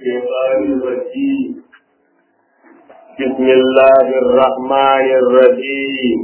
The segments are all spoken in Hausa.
الشيطان الرجيم بسم الله الرحمن الرحيم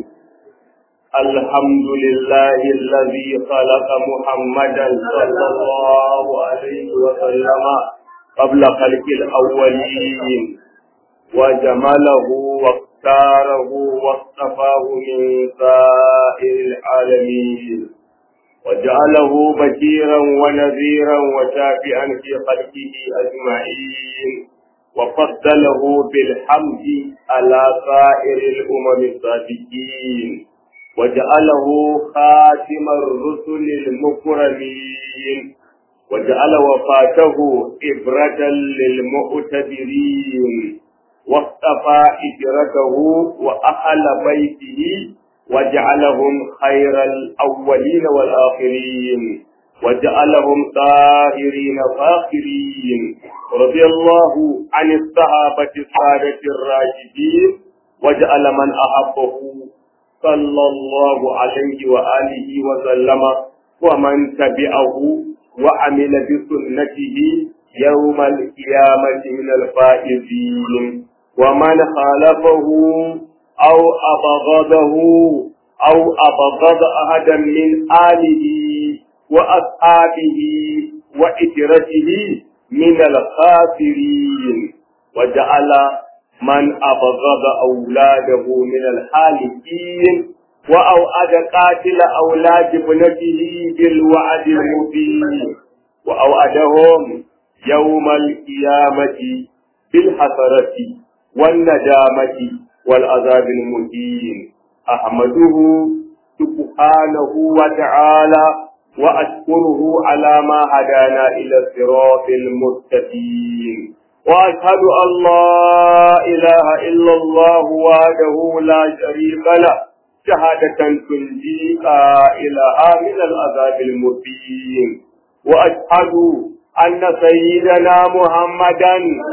الحمد لله الذي خلق محمدا صلى الله عليه وسلم قبل خلق الأولين وجمله واختاره واصطفاه من سائر العالمين وجعله بشيرا ونذيرا وشافئا في خلقه أجمعين وفضله بالحمد على سائر الأمم السابقين وجعله خاتم الرسل المكرمين وجعل وفاته إبرة للمؤتبرين واصطفى إجرته وأهل بيته وجعلهم خير الأولين والآخرين وجعلهم طاهرين فاخرين رضي الله عن الصحابة السادة الراشدين وجعل من أحبه صلى الله عليه وآله وسلم ومن تبعه وعمل بسنته يوم القيامة من الفائزين ومن خالفه أو أبغضه أو أبغض أحدا من آله وأصحابه وإترته من الخاسرين وجعل من أبغض أولاده من الحالكين وأوعد قاتل أولاد ابنته بالوعد المبين وأوعدهم يوم القيامة بالحسرة والندامة والعذاب المهين أحمده سبحانه وتعالى وأشكره على ما هدانا إلى الصراط المستقيم وأشهد أن لا إله إلا الله وحده لا شريك له شهادة تنجي قائلها من العذاب المبين وأشهد أن سيدنا محمدا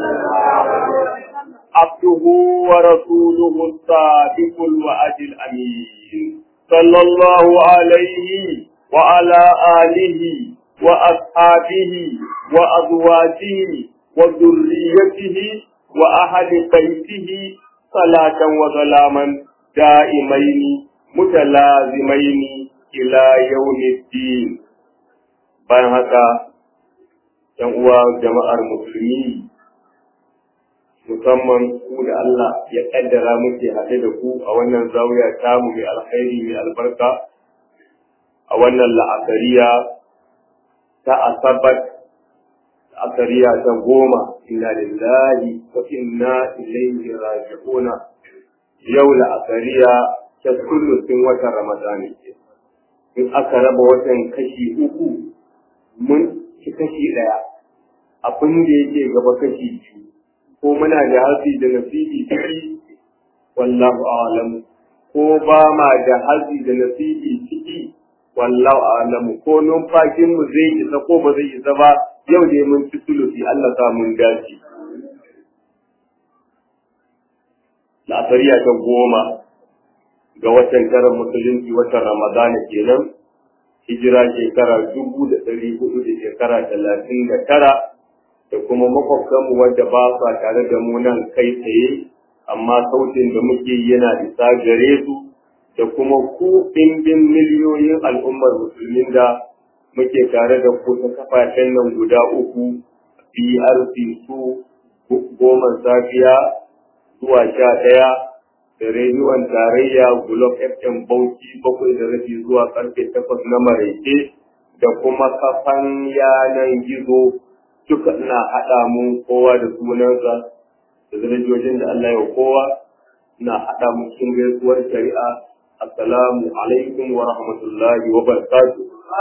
عبده ورسوله الصادق الوعد الأمين صلى الله عليه وعلى آله وأصحابه وأزواجه وذريته وأهل بيته صلاة وسلاما دائمين متلازمين إلى يوم الدين bayan haka ‘yan uwa jama'ar musulmi musamman ku da Allah ya ƙaddara muke haɗe da ku a wannan zawiya tamu mai alkhairi mai albarka a wannan la'akariya ta asabat la'akariya ta goma inna lillahi wa inna ilaihi raji'una yau la'akariya ta kullusin watan ramadani ke in aka raba watan kashi uku mun ci kashi ɗaya abin da yake gaba kashi biyu ko muna da hasi da nasibi ciki wallahu a'lam ko ba ma da hasi da nasibi ciki wallahu a'lam ko numfashin mu zai isa ko ba zai isa ba yau dai mun ci sulusi Allah sa mun dace la'asariya ta goma ga watan tara musulunci watan ramadana kenan hijira shekara dubu da ɗari hudu da shekara talatin da tara da kuma makwabtanmu wadda ba sa tare da mu nan kai tsaye amma sautin da muke yana isa gare su da kuma ku ɗimbin miliyoyin al'ummar musulmin da muke tare da ku ta kafafen nan guda uku BRC su goma safiya zuwa sha ɗaya da rediyon tarayya Gulob FM Bauchi bakwai da rabi zuwa karfe takwas na maraice da kuma kafan yanan gizo duka ina haɗa mu kowa da sunansa da darajojin da Allah ya kowa ina haɗa mu cikin gaisuwar shari'a assalamu alaikum wa rahmatullahi wa barakatuh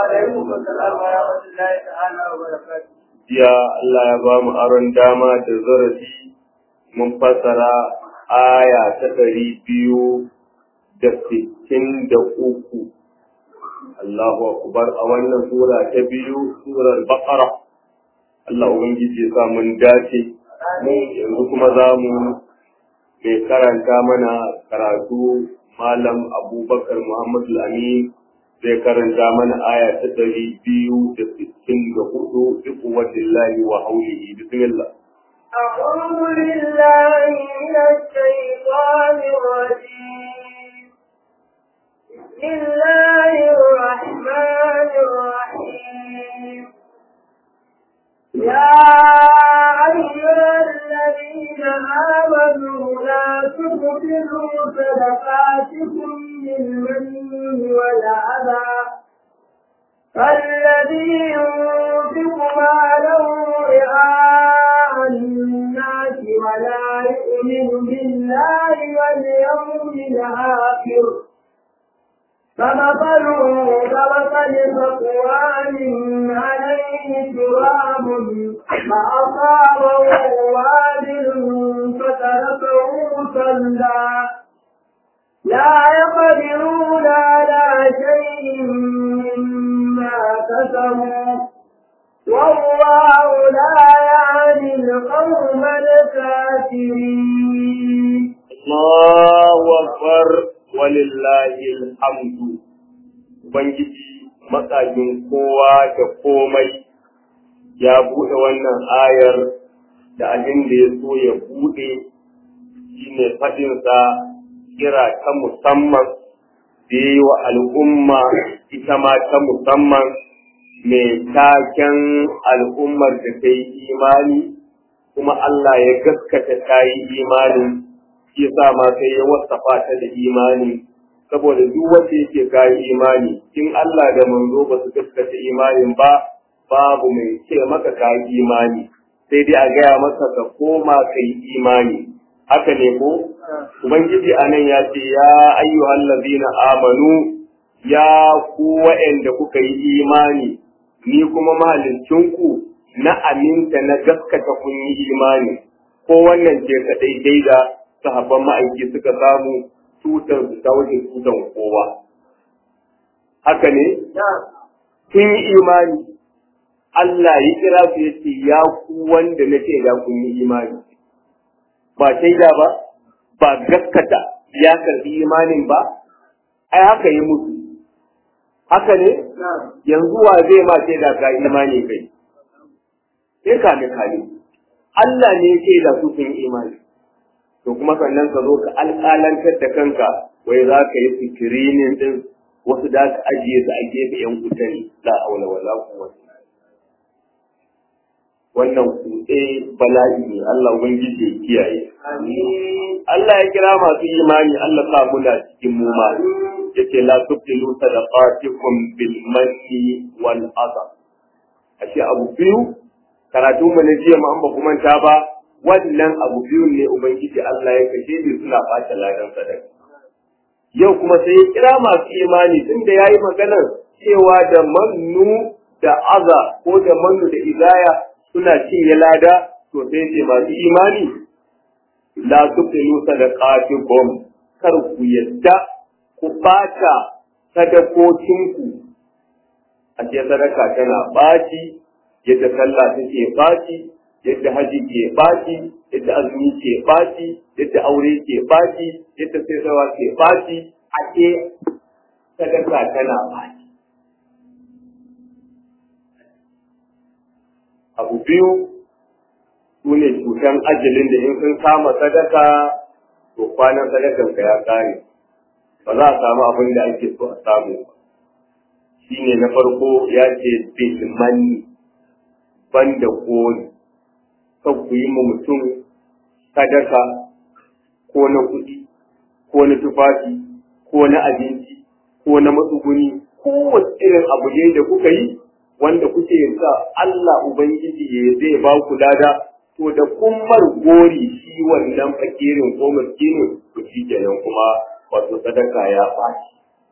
jiya Allah ya ba mu aron dama da zarafi mun fassara aya ta ɗari biyu da sittin da uku Allahu akbar a wannan sura ta biyu surar baqara Allah ubangiji ya sa mun dace mu yanzu kuma za mu mai karanta mana karatu malam abubakar muhammadu amin zai karanta mana aya ta ɗari biyu da sittin da hudu duk wajen wa haulihi bismillah أعوذ بالله من الشيطان الرجيم بسم الله الرحمن الرحيم يا أيها الذين آمنوا لا تبطلوا صدقاتكم بالمن والأذى الذي ينفق ماله رئاء الناس ولا يؤمن بالله واليوم الآخر فمثله كمثل صفوان عليه تراب فأصابه وابل فتركه صلى لا يقدرون على شيء مما كسبوا والله لا يهدي القوم الكافرين الله أكبر ولله الحمد Ubangiji matsajin kowa da komai ya buɗe wannan ayar da abin da ya so ya buɗe shi ne faɗinsa kira ta musamman da ya yi wa al'umma ita ma ta musamman mai taken al'ummar da ta yi imani kuma Allah ya gaskata ta yi imani shi sa ma sai ya wasafa ta da imani saboda duk wanda yake kayi imani in Allah da manzo ba su gaskata imanin ba babu mai ce maka kayi imani sai dai a gaya masa ka koma kai imani haka ne ko ubangiji anan ya ce ya ayyuhal ladina amanu ya ku wa'anda kuka yi imani ni kuma mahalicinku na aminta na gaskata kun yi imani ko wannan ce kadai dai da sahabban ma'aiki suka samu tutar su ta wajen tutan kowa haka ne kun yi imani Allah ya kira su ya ce ya ku wanda na ce da kun yi imani ba shaida ba ba gaskata ya karbi imanin ba ai haka yi musu haka ne yanzu wa zai ma shaida ka imani kai sai kame kame Allah ne ya shaida su sun imani to kuma sannan ka zo ka alƙalantar da kanka wai za ka yi fikirinin din wasu da ka ajiye su a gefe yan kuta ne la aula wala quwwata wannan kutse bala'i ne Allah ubangiji ya kiyaye Allah ya kira masu imani Allah sa muna cikin mu ma yace la tubtilu sadaqatikum bil manni wal adha ashe abu biyu karatu mu ne jiya mu an ba kuma ta ba wannan abu biyu ne ubangiji Allah ya kashe ni suna bata ladan sadaka yau kuma sai ya kira masu imani tunda yayi maganar cewa da mannu da aza ko da mannu da izaya suna cinye lada to sai ce masu imani la tubtilu sadaqatikum kar ku yadda ku bata sadakokinku a ce sadaka tana baci yadda sallah take baci yadda haji ke baci yadda azumi ke baci yadda aure ke baci yadda sayarwa ke baci a ce sadaka tana baci abu biyu su ne cutan ajalin da in sun kama sadaka to kwanan sadakan ka ya kare ba za a samu abin da ake so a samu ba shi ne na farko ya ce bilmani ban da koli kan ku yi ma mutum sadaka ko na kuɗi ko na tufafi ko na abinci ko na matsuguni kowace irin abu ne da kuka yi wanda kuke sa Allah Ubangiji ya zai ba ku lada to da kummar gori shi wannan fakirin ko miskinin to shi kenan kuma wato sadaka ya fashi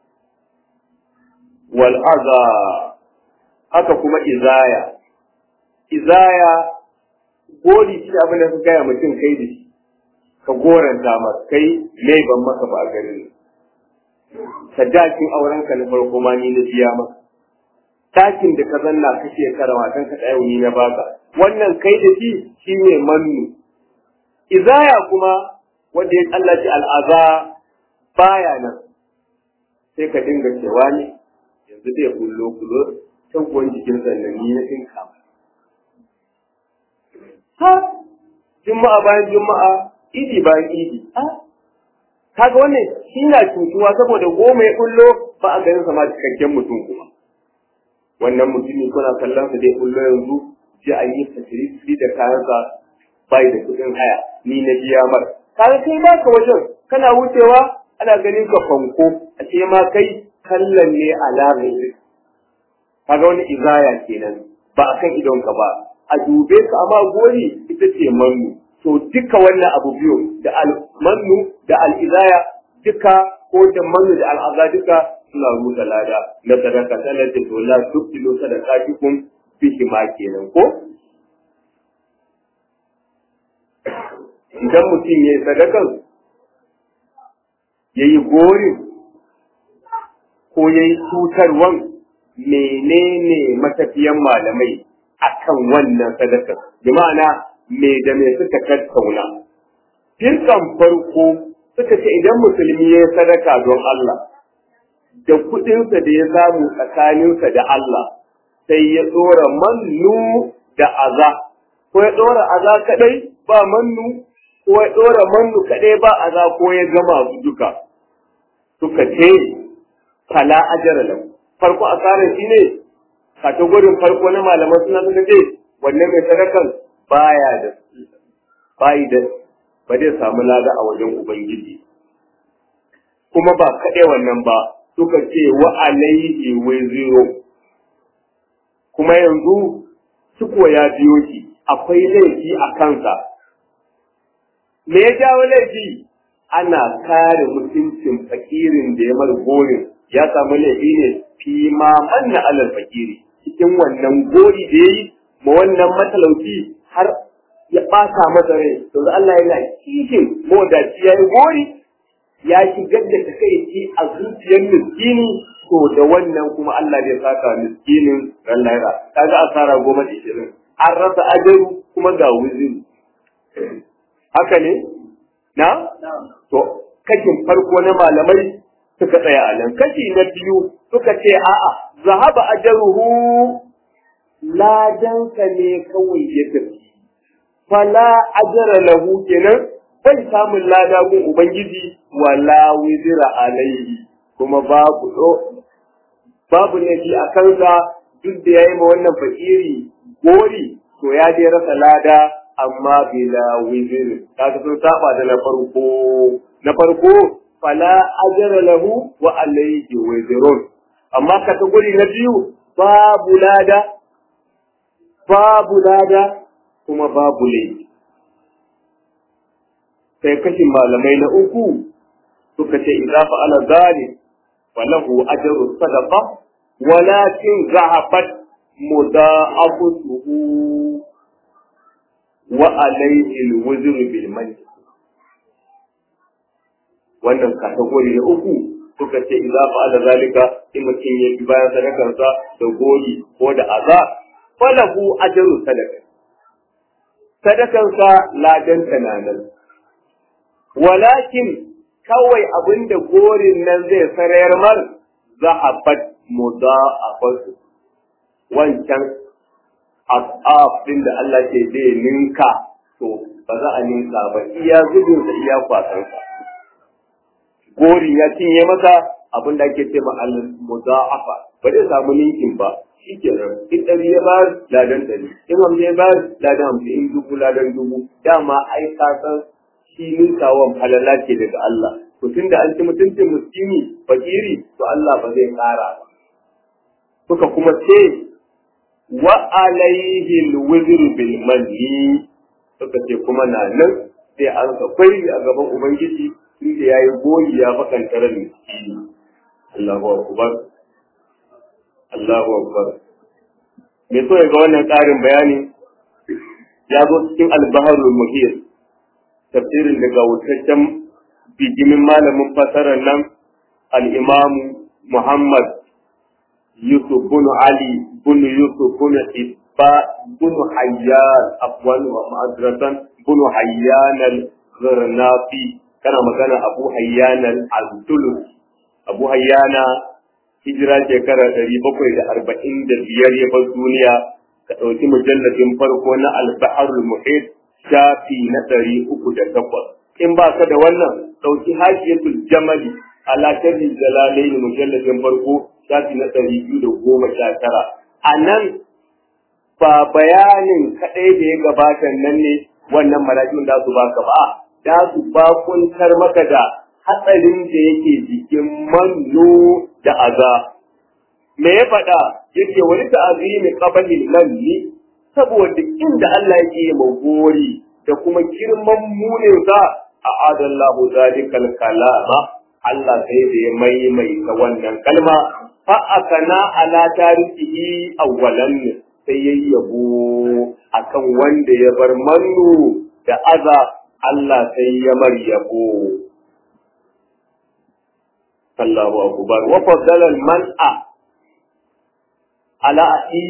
wal aza haka kuma izaya izaya gori shi abin da ka gaya mutum kai da shi ka goranta masa kai mai ban maka ba a garin sadakin aurenka na farko ma ni na biya maka takin da ka zanna ka shekara matan ka ɗaya ni na baka wannan kai da shi shine mannu izaya kuma wanda ya tsallaci al'aza baya nan sai ka dinga cewa ne yanzu zai kullo kullo taguwan jikin sannan ni na tinka ha juma'a bayan juma'a idi bayan idi kaga wannan shi na cutuwa saboda goma ya kullo ba a ganin sama cikakken mutum kuma wannan mutumi kuna kallon sa dai kullo yanzu ji an yi tasiri da kayansa bai da kuɗin haya ni na biya mar kaga kai ba ka wajen kana wucewa ana ganin ka fanko a ce ma kai kallon ne alamar kaga wani izaya kenan ba a kan idonka ba a dube ka amma gori ita ce mannu to duka wannan abu biyu da almannu da al'izaya duka ko da mannu da al'aza duka suna rusa lada na sadaka sanar da to la tubtilu sadaqatikum bihi ma kenan ko idan mutum ya yi sadakan ya yi gorin ko ya yi cutarwan menene matafiyan malamai akan wannan sadakar bi ma'ana me da me suka tattauna firkan farko suka ce idan musulmi ya sadaka don Allah da kuɗinsa da ya samu tsakaninsa da Allah sai ya tsora mannu da aza ko ya tsora aza kadai ba mannu ko ya tsora mannu kadai ba aza ko ya gama su duka suka ce fala ajara lahu farko asarar shi ne kategorin farko na malaman suna suka ce wannan mai sadakan baya da bayi da ba zai samu lada a wajen ubangiji kuma ba kaɗai wannan ba suka ce wa alaihi waziro kuma yanzu suko ya biyo shi akwai laifi a kansa me ya jawo laifi ana kare mutuncin fakirin da ya mar gorin ya samu laifi ne fi ma manna alal fakiri cikin wannan gori da yayi ma wannan matalauci har ya ɓata masa rai to Allah yana kishin modaci ya yi gori ya shigar da takaici a zuciyar miskini to da wannan kuma Allah zai saka miskinin ran lahira kaga asara goma da ishirin an rasa ajaru kuma ga wuzin haka ne na to kashin farko na malamai suka tsaya a nan kashi na biyu suka ce a'a zahaba ajaruhu ladanka ne kawai ya tafi fala ajara lahu kenan bai samun lada gun ubangiji wala wizira alaihi kuma babu babu laifi a kansa duk da yayi ma wannan fakiri gori to ya dai rasa lada amma bila wizir kaga sun saba da na farko na farko fala ajara lahu wa alaihi wizirun amma kategori na biyu babu lada babu lada kuma babu laifi sai kashin malamai na uku suka ce idza fa'ala zalim falahu ajru sadaqa walakin zahabat muda'afuhu wa alayhi alwuzr bil majlis wannan kategori na uku suka ce idza fa'ala zalika in mutum ya bi bayan sadakarsa da gori ko da aza falahu ajru sadaqa sadakansa ladan tananan walakin kawai abinda gorin nan zai sarayar mar zahabat muda'afatu wancan asaf din da Allah ke zai ninka to ba za a ninka ba iya zubin sa iya kwasan sa gori ya cinye masa abin da ake ce ma al muda'afa ba zai samu ninkin ba shikenan in ɗari ya bayar ladan ɗari in hamsin ya bayar ladan hamsin in dubu ladan dubu dama ai ka san shi ninkawan falala ce daga Allah to tunda an ci mutuncin muskini fakiri to Allah ba zai ƙara ba suka kuma ce wa alaihi alwizr bil manni suka ce kuma na nan sai an ka kwai a gaban ubangiji inda yayi goyi ya bakanta ran miskini Allahu akbar Allahu akbar me so ya ga wannan ƙarin bayani ya zo cikin al-baharul muhir tafsirin daga wutaccen bijimin malamin fasarar nan al'imamu Muhammad Yusuf bin Ali bin Yusuf bin Ibba bin Hayyan afwan wa ma'adratan bin Hayyan al-Zirnafi kana magana Abu Hayyan al-Zulus Abu Hayyana hijira shekara ɗari bakwai da arba'in da biyar ya bar duniya ka ɗauki mujalladin farko na al-Baharul Muhit shafi na ɗari uku da takwas in ba ka da wannan ɗauki hashiyatul jamali ala sharhi jalalaini mujalladin farko shafi na ɗari biyu da goma sha tara a nan ba bayanin kaɗai da ya gabata nan ne wannan mala'ikun da su baka ba da su bakuntar maka da hatsarin da yake jikin manno da aza me ya faɗa yake wani ta'azimi qabalil lalli saboda inda Allah yake yi magori da kuma girman muninsa a adallahu zalikal kalama Allah sai da ya maimaita wannan kalma fa akana ala tarihi awwalan sai ya yabo akan wanda ya bar mannu da aza Allah sai ya mar yabo Allahu akbar wa faddala al-man'a ala ahi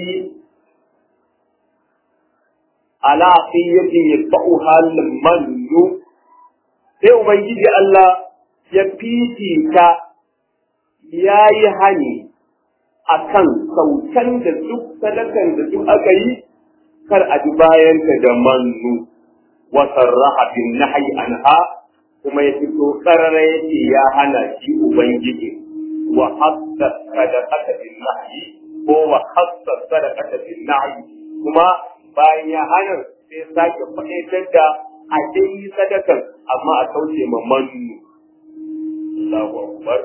ala ahiyatin yatba'uha al-mannu sai ubangiji Allah ya fifita ya yi hani a kan sautan da duk sadakan da duk aka yi kar a ji bayanta da mannu wasan rahabin nahi anha kuma ya fito karara yake ya hana shi ubangiji wa hassa sadaqata bin nahi ko wa hassa sadaqata bin nahi kuma bayan ya hana sai sake faɗaitar da a dai sadakan amma a kauce ma mannu Allahu akbar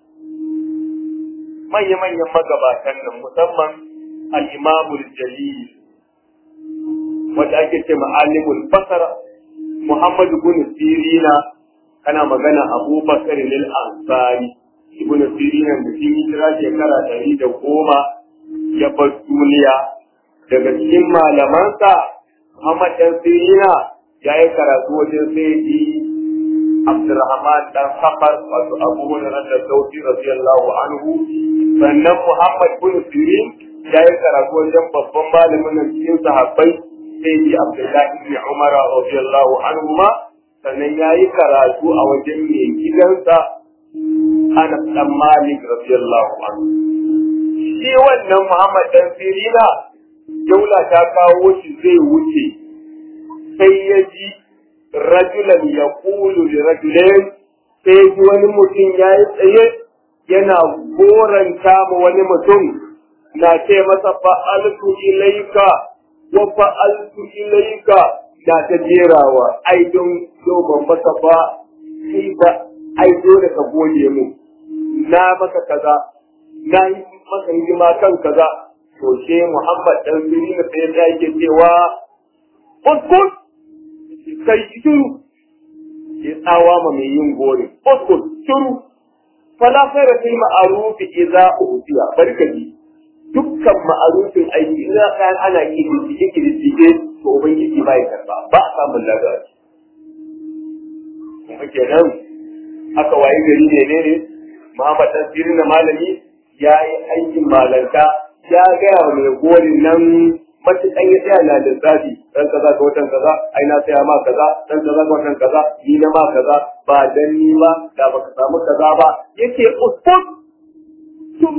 manya-manyan magabatan nan musamman al-imamul jalil wanda ake ce ma'alimul basara Muhammad ibn Sirina kana magana Abu Bakar lil Ansari ibn Sirina da shi hijira shekara ɗari da goma ya bar duniya daga cikin malamansa Muhammad ɗan Sirina ya yi karatu wajen sai Abdurrahman dan Safar wato Abu Hurairah da Sauti radiyallahu anhu sannan Muhammad bin Sirin ya yi karatu wajen babban malamin nan cikin sahabbai sai ji Abdullahi ibn Umar radiyallahu anhu ma sannan ya yi karatu a wajen mai gidansa Anas dan Malik radiyallahu anhu shi wannan Muhammad dan Sirina daula ta kawo shi zai wuce sai ya ji rajulan ya kulu da rajulain sai ji wani mutum ya yi tsaye yana goranta ma wani mutum na ce masa fa'altu ilaika wa fa'altu ilaika na ta jerawa ai don yau ban masa ba sai ba ai dole ka gode mu na maka kaza na yi maka hidima kan kaza to sai Muhammad dan Sirin sai ya yake cewa uskut kai shiru ya tsawa ma mai yin gori uskut shiru fala khaira fil ma'ruf idza utiya barkati dukkan ma'arufin aiki ina kayan ana kididdige kididdige to ubangiji bai karba ba a samun lada kuma kenan aka wayi gari ne ne ne Muhammad Tasirin na malami ya yi aikin malanta ya gaya wa mai gorin nan matuƙan ya tsaya na da zafi dan kaza ga watan kaza ai na tsaya ma kaza dan kaza ga watan kaza ni na ma kaza ba dan ni ba da baka samu kaza ba yake usput tum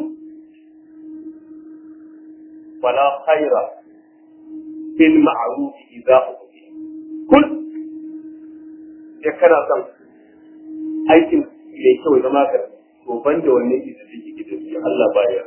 wala khaira fil ma'ruf idza uti kul ya kana son aikin mai kyau zama ka to ban da wanne ki da take gidan Allah baya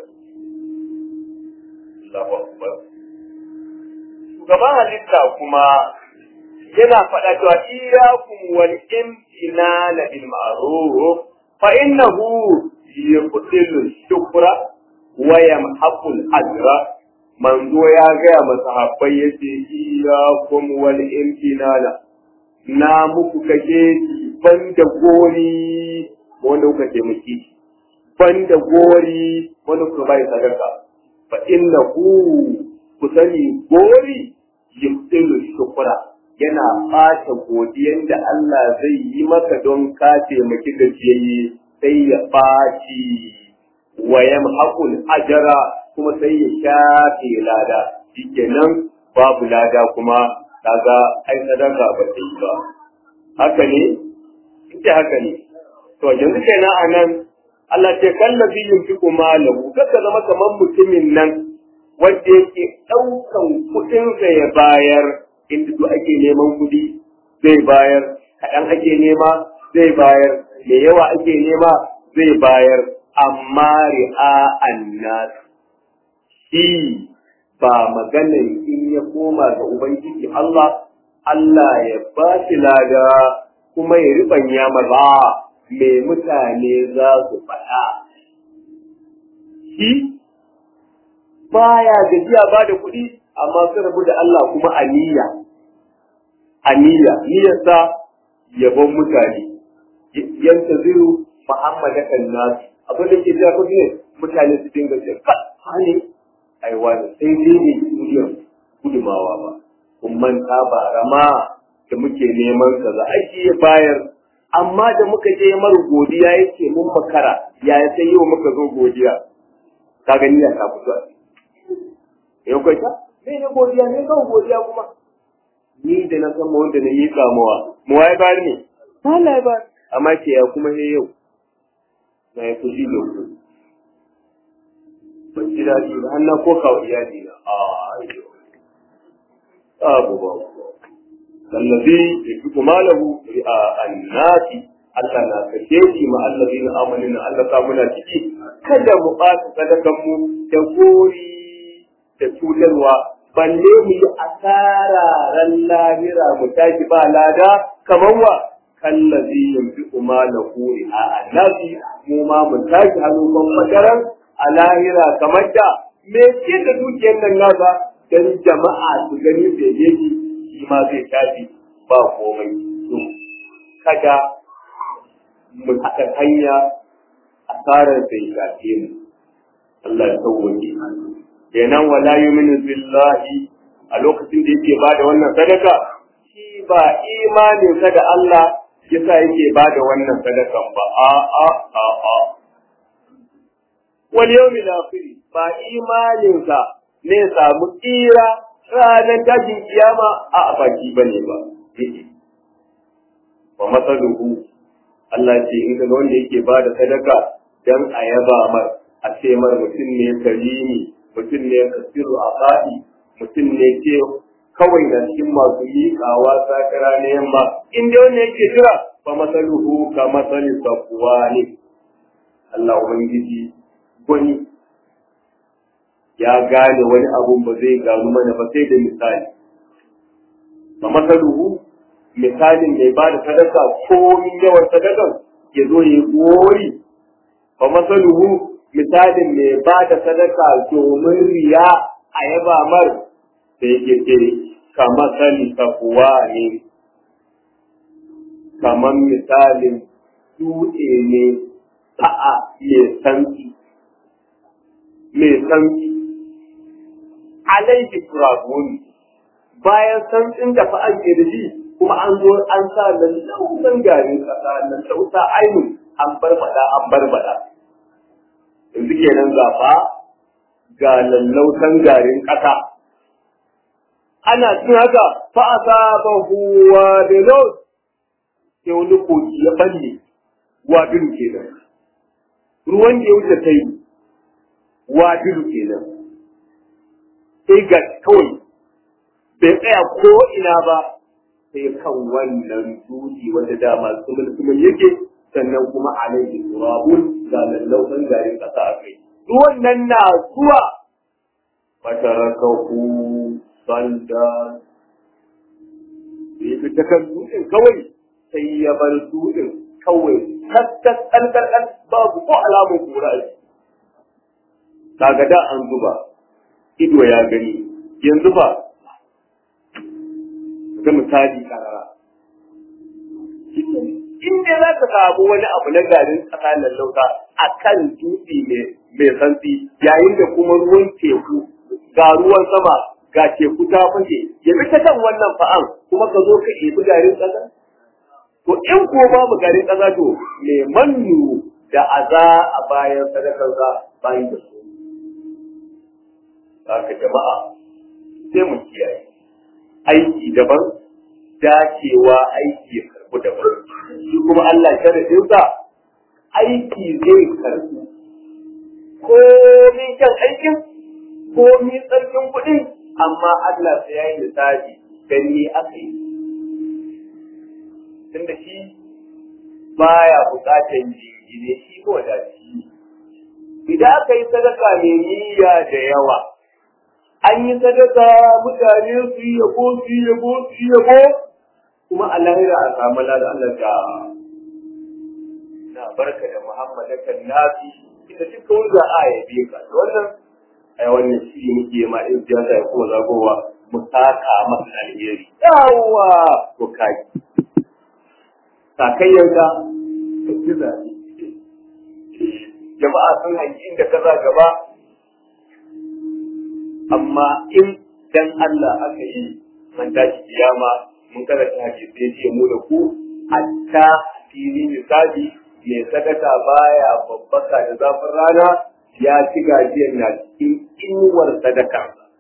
Allahu akbar shugaban halitta kuma yana faɗa cewa iyyakum wal imtinana bil ma'ruf fa innahu yubtilu shukra wa yamhaqu al ajra manzo ya gaya masahabbai yace iyyakum wal imtinana na muku kake banda gori wanda kuka taimaki banda gori wanda kuka bai sadaka fa innahu ku sani gori yubtilu shukra yana ɓata godiyan da Allah zai yi maka don ka taimaki gajiyayye sai ya ɓaci wa yamhaqul ajra kuma sai ya shafe lada shikenan babu lada kuma kaga ai sadaka ba ta yi ba haka ne ita haka ne to yanzu kenan anan Allah ce kallabi yunfiqu malahu kaka zama kamar mutumin nan wanda yake ɗaukan kuɗinsa ya bayar inda duk ake neman kuɗi zai bayar kaɗan ake nema zai bayar da yawa ake nema zai bayar amma ri'a annas shi ba maganin in ya koma ga ubangiji Allah Allah ya ba shi lada kuma ya riɓanya maza me mutane za su faɗa shi baya gajiya ba da kuɗi amma sun rabu da Allah kuma aniya aniya niyyarsa yabon mutane yanta ziru Muhammad kan nasu abin da ke jafi ne mutane su dinga ce ka hane ai wani sai dai ne duniyar gudumawa ba kun manta ba rama da muke neman ka za ake ya bayar amma da muka je mar godiya yake mun makara ya sai yau muka zo godiya ka gani ya ta fito yau kai ta me ne godiya ne kan godiya kuma ni da na san wanda na yi kamuwa mu waye bayar ne Allah ya bayar amma ke ya kuma he yau na yi fushi da ku ban ji daɗi ba har na ko kawo iyali na a ayyo abu ba kallabi ya fi kuma lahu a annati Allah na kashe shi ma allazi na amalin Allah sa muna ciki kada mu ɓata sadakan mu da gori da cutarwa balle mu yi asara ran lahira mu tashi ba lada kamar wa kallazi yanzu ma na kuri a annabi mu ma mu tashi hannu ban madaran a lahira kamar da me ce da dukiyar nan nasa dan jama'a su gani da yake shi ma zai tashi ba komai to kada mu haɗa hanya asarar sai shafe mu Allah ya sauwaje kenan wala yuminu billahi a lokacin da yake bada wannan sadaka shi ba imanin sa da Allah yasa yake bada wannan sadakan ba a a a a wal yawmil akhir ba imanin sa ne samu tsira ranar tashin kiyama a baki bane ba wa masaluhu Allah ce in ga wanda yake bada sadaka dan a yaba mar a ce mar mutum ne karimi mutum ne kasiru a faɗi mutum ne ke kawai na cikin masu miƙawa sakara na yamma in dai wanda yake jira fa masaluhu ka masali sakuwa ne Allah Ubangiji gwani ya gane wani abun ba zai gano mana ba sai da misali fa masaluhu misalin mai ba da sadaka komin yawan sadakan ya zo ya gori fa masaluhu misalin mai ba da sadaka domin riya a yaba mar da yake ce kamar sani tafuwa ne kamar misalin dutse ne ta'a mai sanki mai sanki alaihi turabun bayan santsin da fa an da shi kuma an zo an sa lallausan garin kasa lallausa ainihin an barbada an barbada yanzu kenan zafa ga lallausan garin ƙasa. Ana cin haka fa a saba huwa da laus sai wani kogi ya balle wadiru kenan. Ruwan da ya wuce ta yi wadiru kenan. Sai ga kawai bai tsaya ko ina ba sai kan wannan dutse wanda dama sumul yake sannan kuma alaihi turabun ga lallausan garin ƙasa a kai. Wannan na zuwa fatarakahu sanda da ya fita kan dutsen kawai sai ya bar dutsen kawai tattas ɗan babu ko alamun kura a Kaga da an zuba ido ya gani yanzu ba ga misali karara. inda za ka samu wani abu na garin ƙasa lallauta a kan dutse mai santsi yayin da kuma ruwan teku ga ruwan sama ga teku ta fashe ya bi ta kan wannan fa'an kuma ka zo ka ɗebi garin ƙasa to in ko babu garin ƙasa to me mannu da aza a bayan sadakarsa bayan da su haka jama'a sai mu kiyaye aiki daban dacewa aiki ya karɓi daban shi kuma Allah sharaɗinsa aiki zai karɓi ko min kyan aikin ko min tsarkin kuɗin amma Allah sai ya yi lissafi dan ni aka yi tunda shi baya buƙatar jingine shi ko da shi idan aka yi sadaka mai niyya da yawa an yi sadaka mutane su yi yabo su yi yabo su yi yabo kuma a lahira a samu lada Allah ta na barka da muhammadakan nafi ita duka wanda a yabe ka da wannan ai wannan shi muke ma in ji ya kuma zagowa mu saka masa alheri yawa ko kai sakayyanka ka ji zaɓe jama'a sun hanki inda ka za gaba amma in dan Allah aka yi man tashi kiyama mun karanta hadisi ya ce mu da ku hatta fili misali mai sadaka baya babbaka da zafin rana ya ci gajiyar na cikin inuwar sadaka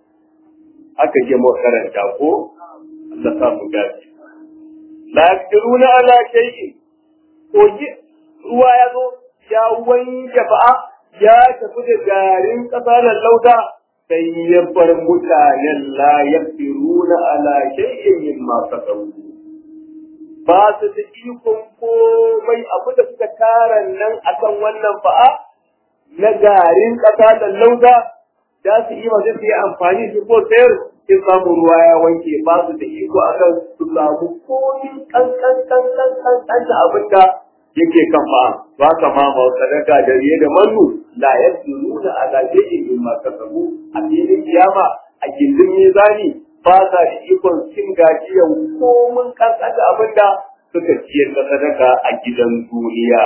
aka je mu karanta ko Allah sa mu gaji la yaqdiruna ala shay'in ko ruwa ya zo ya wanke ba'a ya tafi da garin ƙasa lauta sai ya bar mutanen la yaqdiruna ala shay'in mimma kasabu ba su da ikon komai abu da suka tara nan akan wannan ba'a na garin ƙasa lauta za su yi masu su yi amfani su ko sayar in samu ruwa ya wanke ba su da iko akan su samu komin kankan kankan kankan da abin da yake kan ba ba ka ma ma sadaka da riye da mannu la yasduruna ala shay'in mimma kasabu a filin kiyama a gindin mizani ba sa da ikon cin gajiyan komin kankan da abin da suka ciyar da sadaka a gidan duniya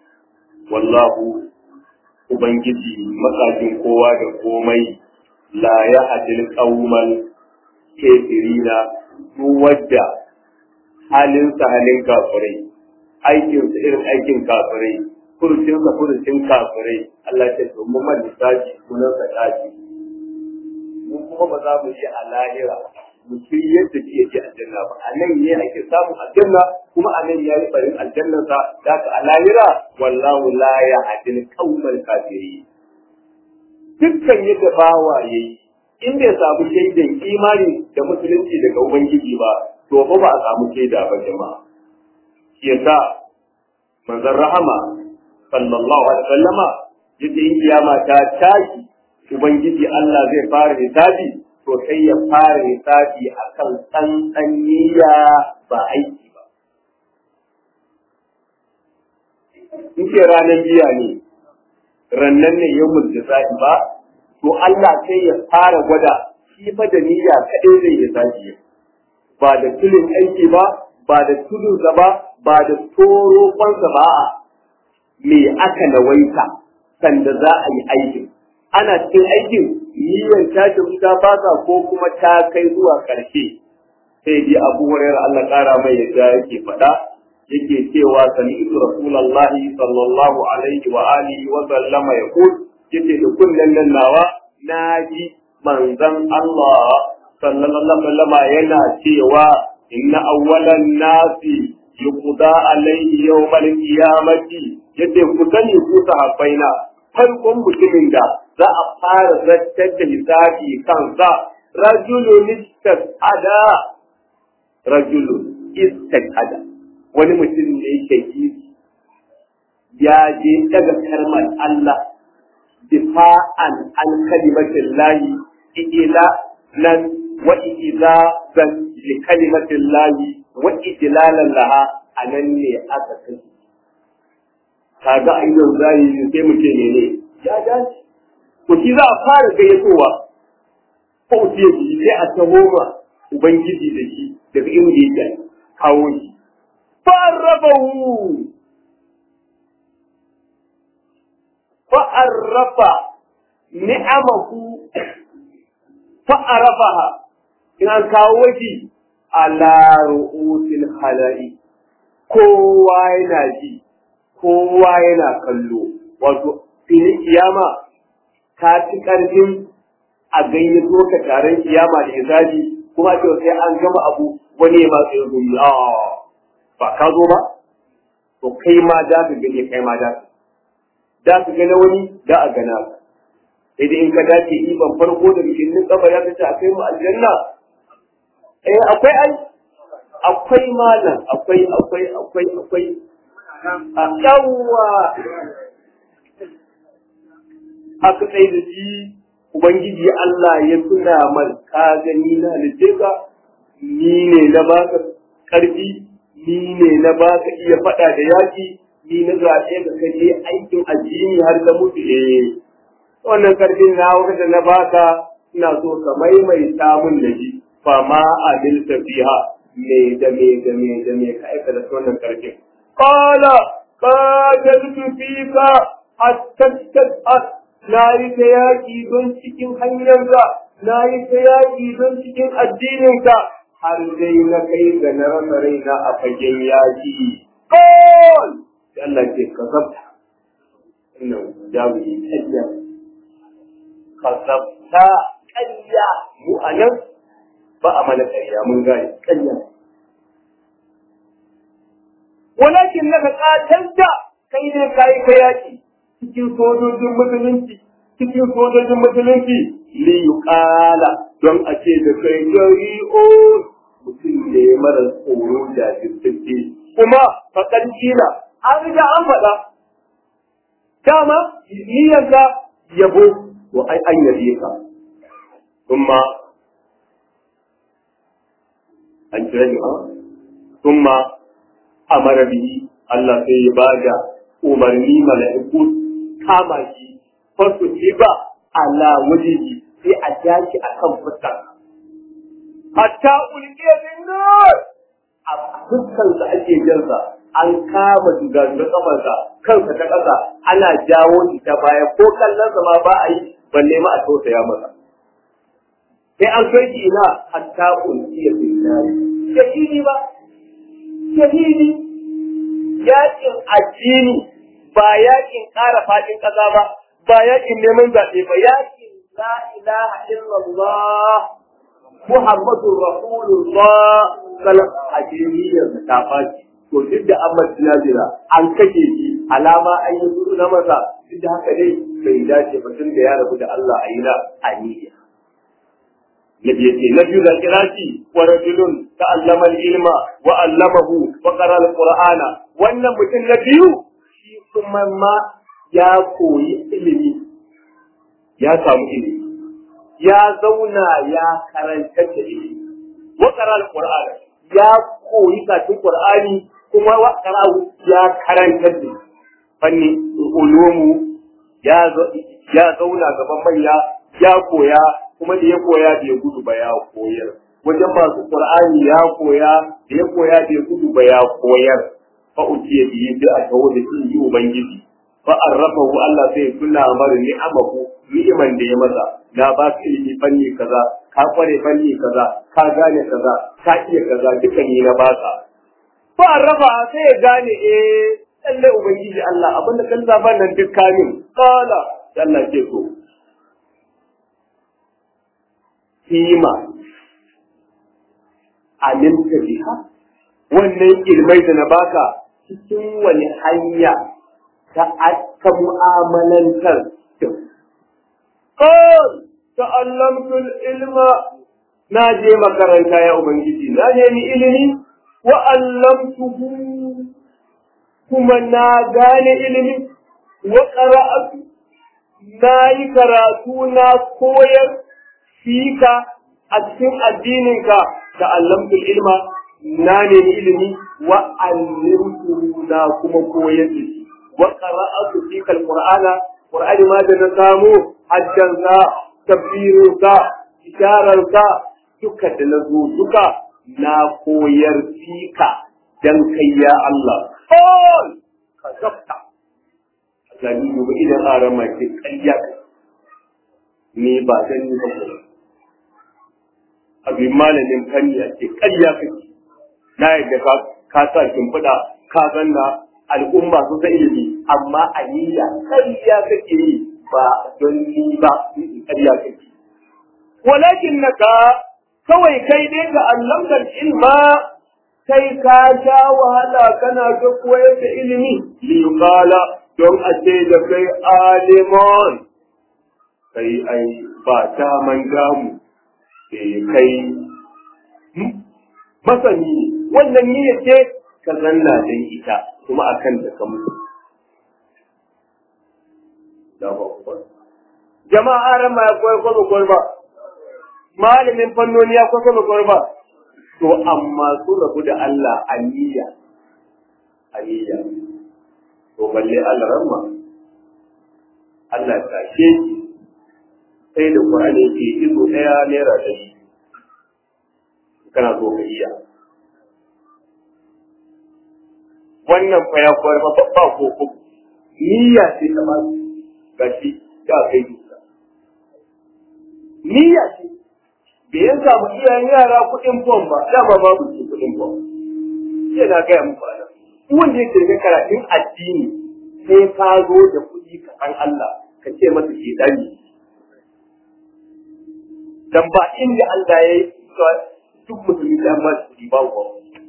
wallahu ubangiji makajin kowa da komai la ya hadil qaumal kafirina duk wadda halinsa halin kafirai aikinsa irin aikin kafirai furucinsa furucin kafirai Allah ta ce mu man lissafi sunan sa kafi mu kuma ba za mu yi a lahira mu shirye yadda ke yake aljanna ba a nan ne ake samun aljanna kuma a nan ya yi barin aljannan sa da ka a lahira wallahu la ya hadil qaumal kafiri dukkan yadda bawa yayi in bai samu shaidan imani da musulunci daga ubangiji ba to ba ba a samu shaida ba jama'a shi yasa manzon rahama sallallahu alaihi wasallama yace in kiyama ta tashi ubangiji Allah zai fara hisabi to sai ya fara hisabi akan tsantsan niyya ba aiki ba in ce ranar biya ne rannan ne yau mulkisa'i ba to Allah sai ya fara gwada shi fa da niyya kadai zai hisabi ba da tulin aiki ba ba da tudunsa ba ba da toro kwansa ba a me aka nawaita sanda za a yi aikin ana cikin aikin niyyar ta ta fasa ko kuma ta kai zuwa ƙarshe sai dai abu hurairar Allah ƙara mai yadda yake faɗa yake cewa sami'tu rasulullahi sallallahu alaihi wa alihi wa sallama yaqul yace da kullun nan nawa naji manzon Allah sallallahu alaihi wa sallama yana cewa inna awwalan nasi yuqda alayhi yawmal qiyamati yace ku sani ku sahabbaina farkon mutumin da za a fara zartar da hisabi kansa rajulun istada rajulun istada wani mutum ne yake ya je daga kalmar Allah difa'an an kalimatin lahi ila nan wa idza zan li kalimatin lahi wa idlalan laha anan ne aka kai kaga a idon zai sai mu ce ne ya dace to shi za a fara gayyatowa ko ce shi sai a taho ma ubangiji da shi daga inda yake kawo shi fa'arrabahu fa'arrafa ni'amahu fa'arafaha in an kawo shi ala ru'usil hala'i kowa yana ji kowa yana kallo wato filin kiyama ta ci ƙarfin a gayyato ka taron kiyama da hisabi kuma ce sai an gama abu wani ya matsayin gumi a ba ka zo ba to kai ma za ka gani kai ma za ka za ka gana wani da a gana ka sai dai in ka dace iban farko da bikin kabari ya kace a kai mu aljanna eh akwai ai akwai malam akwai akwai akwai akwai a yawwa aka tsaye da shi ubangiji Allah ya tuna man ka gani na litteka ni ne na baka karfi ni ne na baka iya faɗa da yaki ni na zaɓe ka kaje aikin addini har da mutu eh wannan karfin na wanda na baka ina so ka maimaita mun da shi fa ma adilta fiha me da me da me da me ka aika da wannan karfin qala qataltu fika hatta tas'al na yi ta yaƙi don cikin hanyarka na yi ta yaƙi don cikin addininka har dai na kai ga na rasa raina a fagen yaƙi qal Allah ce ka zabta inna jawi kayya ka zabta kayya mu anan ba a mana ƙarya mun gane ƙarya walakin naka katanta kai ne kai ka yaki cikin sojojin musulunci cikin sojojin musulunci li yuqala don a ce da kai gari o mutum ne mara tsoro da jirgin kuma faƙar kila an riga an faɗa dama niyyarka yabo to ai an yabe ka kuma an kira ni ha kuma amara bihi Allah sai ya bada umarni mala'iku kama shi fasu ba ala wajihi sai a jaki akan fuskar hatta ulqiya bin nar a fuskar sa ake jansa an kama dugaduga kafarsa kansa ta ƙasa ana jawo shi ta baya ko kallon sa ma ba a yi balle ma a tausaya masa sai an kai shi ina hatta ulqiya bin nar shahidi ba shahidi yakin addini ba yakin ƙara faɗin ƙasa ba ba yakin neman zaɓe ba yakin la ilaha illallah muhammadur rasulullah salam addiniyar ta fashi to duk da an majina an kashe shi alama an yi suru na masa duk da haka dai bai dace ba tun da ya rabu da Allah a yi na aniya Nabi ya ce, Na biyu da kira shi, wa rajulun ta'allama ilma wa allamahu wa qara al-Qur'ana. Wannan mutum na biyu shi kuma ma ya koyi ilimi. Ya samu ilimi. Ya zauna ya karanta da ilimi. Wa qara al-Qur'ana. Ya koyi katin Qur'ani kuma wa qara ya karanta da fanni ulumu ya ya zauna gaban manya ya koya kuma da ya koya da ya gudu ba ya koyar wajen masu qur'ani ya koya da ya koya da ya gudu ba ya koyar fa uciye biyi da a tawo da shi ubangiji fa arrafahu Allah sai ya tuna mar ni'amahu ni'iman da ya masa na ba ka ilimi fanni kaza ka kware fanni kaza ka gane kaza ka iya kaza duka ni na baka fa arrafa sai ya gane eh lalle ubangiji Allah abinda kan zaban nan duk kamin kala Allah ke so kima aminta biha wannan ilmai da na baka cikin wani hanya ta ta mu'amalantar da qal ta'allamtu ilma na je makaranta ya ubangiji na je ni ilimi wa allamtuhu kuma na gane ilimi wa qara'atu na yi karatu na koyar fika a cikin addininka da allamtul ilma na nemi ilimi wa allimtu na kuma koyar da shi wa qara'atu fika alqur'ana qur'ani ma da na samu hajjan ka tafsirin ka isharar ka duka da na zo duka na koyar fika dan kai ya Allah kol ka zabta gani gobe idan aran mai ƙarya ni ba dan ni ba abin malamin fanni a ce ƙarya kake na yadda ka ka sa shimfiɗa ka zanna al'umma su ta ilimi amma a niyya ƙarya kake yi ba don ni ba ƙarya kake walakin naka kawai kai dai ga allamar ilma kai ka sha wahala kana ta koyar da ilimi li qala don a ce da kai alimon kai ai ba ta man gamu kai masani ne wannan niyya ce ka zanna dan ita kuma akan ta ka mutu jama'a ran ma ya koyar ko koyar ba malamin fannoni ya koyar ko koyar ba to amma su rabu da Allah aliyya aliyya to balle Allah ramma Allah ta ke sai da Qur'ani ke izo daya naira da shi kana so ka iya wannan fa ya koyar ba ba ko ko niyya ce ta ba gashi da kai niyya ce bai ya samu iyayen yara kuɗin fom ba dama babu su kuɗin fom sai na gaya muku ana wanda yake da karatun addini sai ka zo da kuɗi ka san Allah ka ce masa ke dani dan ba inda Allah ya yi duk musulmi da amma kuɗi ba ku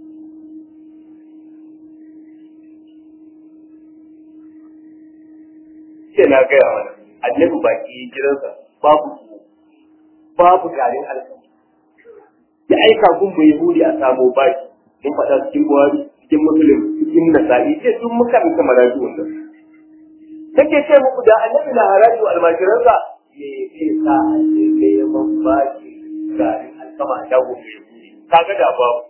sai na gaya mana annabi baki gidansa babu babu garin alkama ya aika kun bai huri a samo baki mun faɗa cikin buhari cikin musulun cikin nasa'i ce sun muka bi kamar rayu wannan take ce muku da annabi na haraji wa almajiransa me zai sa a ce neman baki garin alkama a shago mai huri kaga da babu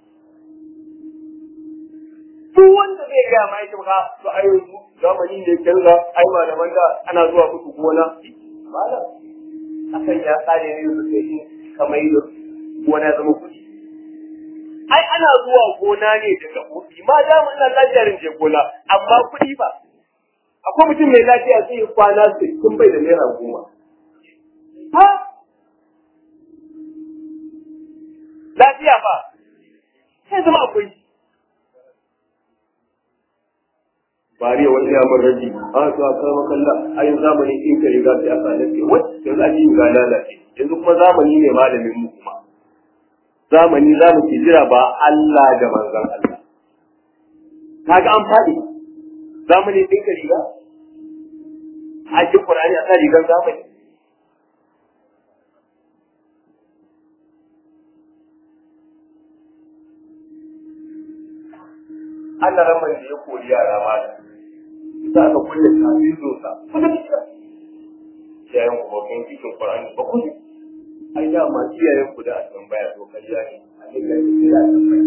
duk wanda zai gaya ma yake maka to ai zamani ne canza ai malaman da ana zuwa musu gona malam akan ya tsare ne su sai kamar da gona zama kuɗi ai ana zuwa gona ne daga kuɗi ma da mun nan lafiyar je gona amma kuɗi ba akwai mutum mai lafiya sai kwana sittin bai da naira goma ha lafiya ba sai zama akwai bariya wani ya mun raji a to a kama kalla a yin zamani in ka riga sai aka lafiya wacce yanzu a cikin ga lalace yanzu kuma zamani ne malamin mu kuma zamani za mu ke jira ba Allah da manzon Allah kaga an faɗi zamani din ka riga a cikin Qur'ani a sa rigar zamani Allah ramar da ya kori yara mata za ka kulle kafin zosa kuma kika yayin ku bakin cikin Qur'ani ba ku ai da ma iyayen ku da a tambaya to kariya ne a dinga yi da tambaya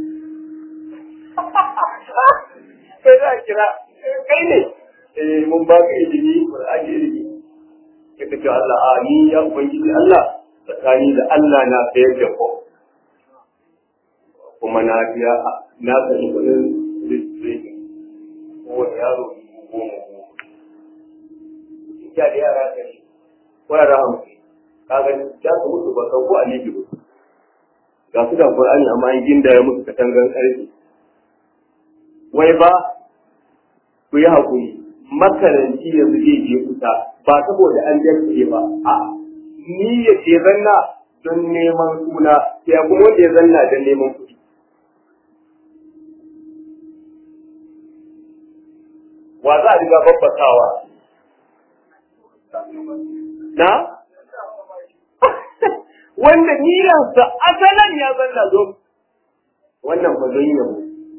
sai da kira kai ne eh mun ba ka ilimi Qur'ani ilimi kika ce Allah a ni ya ubangiji Allah tsakani da Allah na sayar da ko kuma na biya na sani kudin registration kowane yaro goma goma ya da yara ɗari ko yara hamsin kaga ya ka mutu ba kan ko a libi ba ga su da Qur'ani amma an ginda ya musu katangan ƙarfi wai ba ku yi haƙuri makaranci yanzu zai je kusa ba saboda an jarfe ba a ni ya ce zanna don neman suna sai kuma wanda ya zanna don neman kuɗi wa za a riga babbatawa na wanda niyansa asalan ya zanna zo wannan ba zai yabo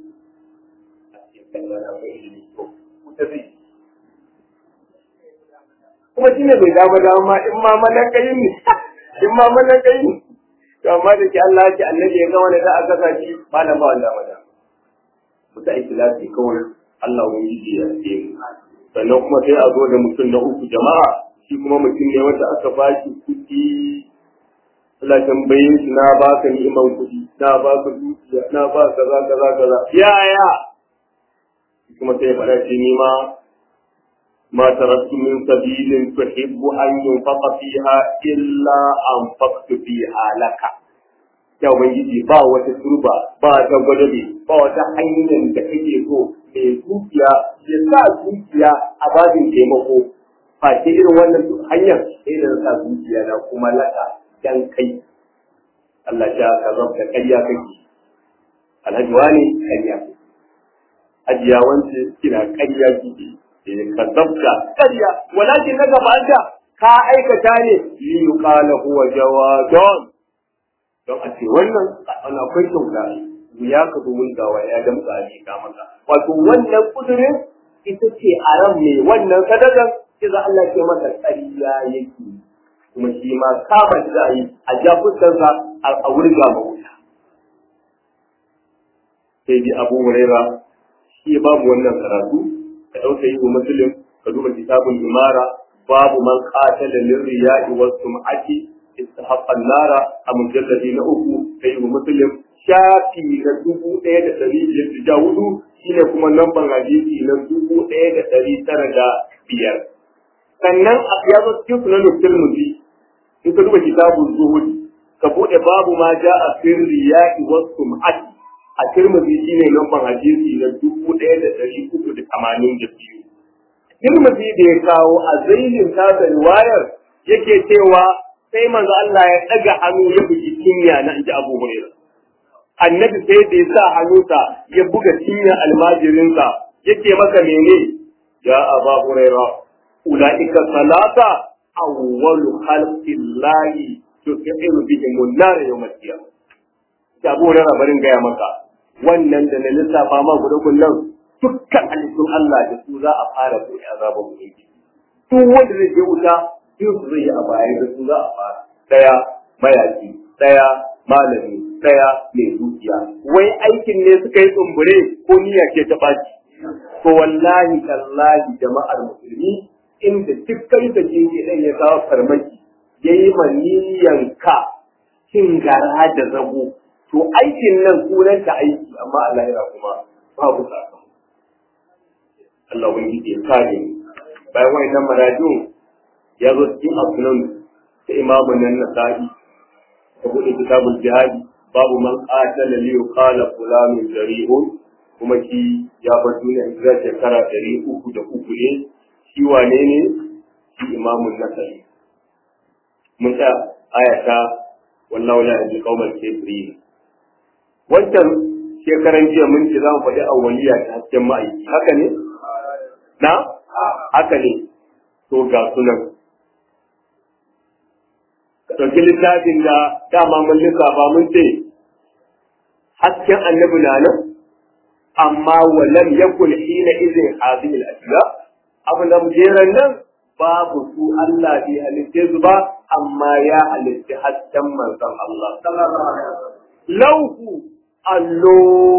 kuma shi ne bai dama dama in ma malakayin ne in ma malakayin ne to amma da ke Allah ya ce annabi ya ga wani da aka sa shi malam ba wanda ma da muta ikhlasi kawai Allah ubangiji ya ce sannan kuma sai a zo da mutum na uku jama'a shi kuma mutum ne wanda aka ba shi kuɗi Allah tambaye shi na baka ni'imar kuɗi na baka dukiya na ba kaza kaza kaza yaya kuma sai faɗa ce ni ma ما تركت من سبيل تحب أن ينفق فيها إلا أنفقت فيها لك ya ubangiji ba wata turba ba ta gwadabe ba wata hanyar da kake so mai dukiya ya sa dukiya a babin taimako ba ce irin wannan hanyar sai da sa dukiya na kuma laka dan kai Allah ya ka zabta ƙarya kake alhaji wani ƙarya ajiya wance kina ƙarya kike ka zabta ƙarya walakin na gaba ka aikata ne li yuqala huwa jawadun don a ce wannan ana akwai kyauta ya ka zo wulgawa ya damka a ka maka wato wannan kudurin ita ce a ran mai wannan sadakan sai za Allah ce masa ƙarya yake kuma shi ma kama shi za a yi a ja fuskarsa a wurga ma wuta sai dai abu huraira shi babu wannan karatu ka ɗauka yi wa musulun ka duba kitabun imara babu man qatala lirriya'i was sum'ati istahaqqa an-nara a mujalladi na uku sai wa muslim shafi na dubu ɗaya da ɗari biyar da hudu shine kuma lambar hadisi na dubu ɗaya da ɗari tara da biyar sannan a ya zo cikin sunan tirmidhi in ka duba kitabun zuhud ka bude babu ma ja a sirri ya'i was sum'ati a tirmidhi shine lambar hadisi na dubu ɗaya da ɗari uku da tamanin da biyu Tirmidhi da ya kawo a zainin tasa riwayar yake cewa sai manzo Allah ya daga hannu ya bugi cinya na inji Abu Hurairah. Annabi sai da ya sa hannunsa ya buga cinyar almajirinsa yake maka mene ya Abu Hurairah ulaika salata awwalu khalqillahi tuqiru bihim an-nar yawm al-qiyamah. Abu Hurairah barin gaya maka wannan da na lissafa ma guda kullum dukkan halittun Allah da su za a fara buɗe azaban ubangiji duk wanda zai je wuta duk su zai yi a bayan da su za a fara daya mayaki daya malami daya mai dukiya wai aikin ne suka yi tsumbure ko niyya ce ta baci to wallahi tallahi jama'ar musulmi inda duk kai da ke dan ya kawo farmaki yayi maniyan ka cin gara da zago to aikin nan sunanta aiki amma Allah ya kuma babu sakamako Allah wani ke kare bayan wayannan marajun ya zo cikin asunan ta imamu nan na sa'i ta buɗe kitabul jihadi babu man qatala li yuqala fulanun jari'un kuma shi ya bar duniya hijira shekara ɗari uku da uku ne shi wane ne shi imamun nasari mun ta ayata wallahu la yahdi qaumal kafirin wancan shekaran jiya mun ce za mu faɗi awwaliya ta hasken ma'aiki haka ne na haka ne to ga sunan ka ɗauki littafin da dama mun lissafa mun ce hasken annabi na nan amma walam yakun hina izin hadhihi al-ashya abu da mujeran nan babu su Allah bai halitte su ba amma ya halitta hasken manzon Allah sallallahu alaihi wasallam lauhu allo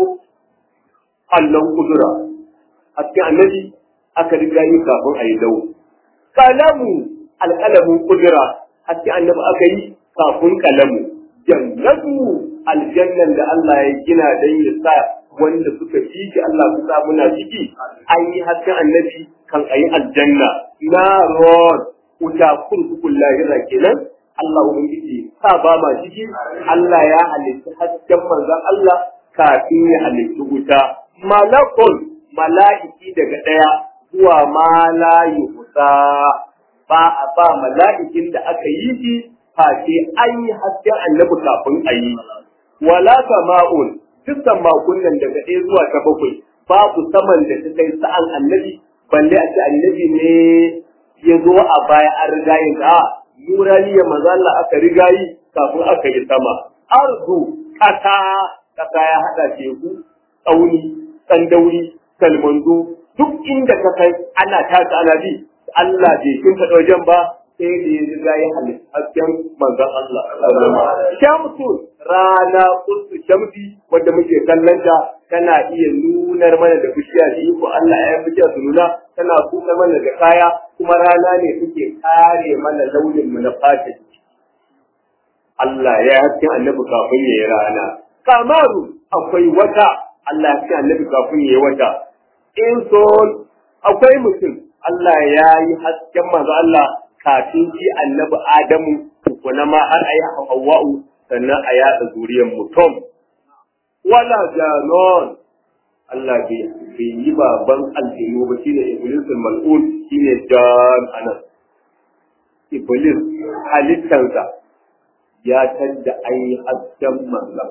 allon kudura hasken annabi aka riga yi kafin a yi lau. Kalamu alƙalamin kudura haske annabi aka yi kafin kalamu. Jannatu aljannan da Allah ya gina don ya sa wanda suka fi shi Allah su sa muna ciki an yi hasken annabi kan a yi aljanna. Na rod wuta kurkukun lahira kenan Allah Ubangiji sa ba ma ciki Allah ya halitta hasken manzon Allah kafin ya halitta wuta. Malakun mala'iki daga ɗaya zuwa ma la yuhsa ba a ba mala'ikin da aka yi shi face an yi hasken annabi kafin a yi wala sama'un duk makunnan daga ɗaya zuwa ta bakwai babu saman da ta kai sa'an annabi balle a ce annabi ne ya zo a baya an riga yin a nuraniya maza Allah aka riga yi kafin aka yi sama arzu kasa kasa ya haɗa teku tsauni tsandauri kalmanzo duk inda ka kai ana tasa ana bi Allah bai kin faɗa wajen ba sai da ya riga ya halitta hasken manzon Allah shamsu rana kursu shamsi wanda muke kallon ta tana iya nunar mana da bishiya da iko Allah ya bishiya su nuna tana kuka mana da kaya kuma rana ne take kare mana launin mu na fata Allah ya hasken annabi kafin ya yi rana kamaru akwai wata Allah ya hasken annabi kafin ya yi wata in son akwai mutum Allah ya yi hasken manzo Allah kafin shi annabi Adamu kuma ma har ayi Hawwa'u sannan a yada zuriyar mutum wala janon Allah bai yi baban aljinu ba shine Iblis mal'un shine jan anan Iblis halittansa ya tadda ayi hasken manzo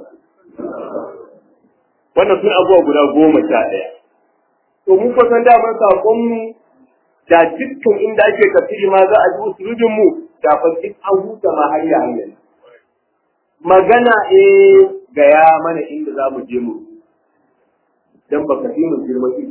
wannan sun abubuwa guda goma sha ɗaya to mun fa san daman sakon mu da dukkan inda ake tafsiri ma za a ji usulubin mu da fa duk an huta ma har yayin magana eh gaya mana inda za mu je mu dan baka fi mu girma shi